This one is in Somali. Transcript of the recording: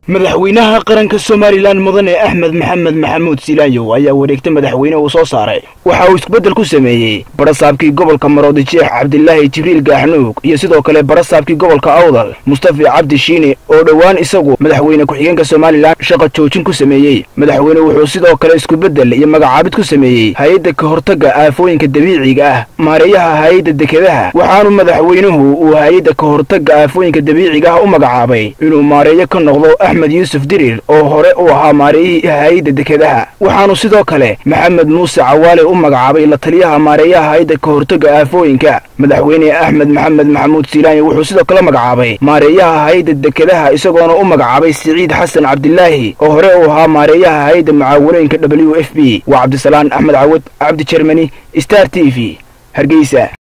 madaxweynaha qaranka somalilan mudane axmed maxamed maxamuud silaayow ayaa wareegta madaxweyne uu soo saaray waxa uu iskubeddel ku sameeyey barasaabkii gobolka maroodi jeex cabdilaahi jibriil gaaxnuug iyo sidoo kale barasaabkii gobolka awdal mustafi cabdi shiine oo dhowaan isagu madaxweyne ku-xigeenka somalilan shaqa joojin ku sameeyey madaxweyne wuxuu sidoo kale iskubeddel iyo magacaabid ku sameeyey hay-adda ka hortagga aafooyinka dabiiciga ah maareeyaha hay-adda dekedaha waxaanu madaxweynuhu uu hay-adda ka hortagga aafooyinka dabiiciga ah u magacaabay inuu maareeyo ka noqdo axmed yuusuf dirir oo hore u ahaa maareeyihii hay-adda dekedaha waxaanu sidoo kale maxamed muuse cawaale u magacaabay la taliyaha maareeyaha hay-adda ka hortagga aafooyinka madaxweyne axmed maxamed maxamuud silaanya wuxuu sidoo kale magacaabay maareeyaha hay-adda dekedaha isagoona u magacaabay siciid xasan cabdilaahi oo hore u ahaa maareeyaha hay-adda mucaawanooyinka w f b waa cabdisalaan axmed cawad cabdi jermani star t v hargeysa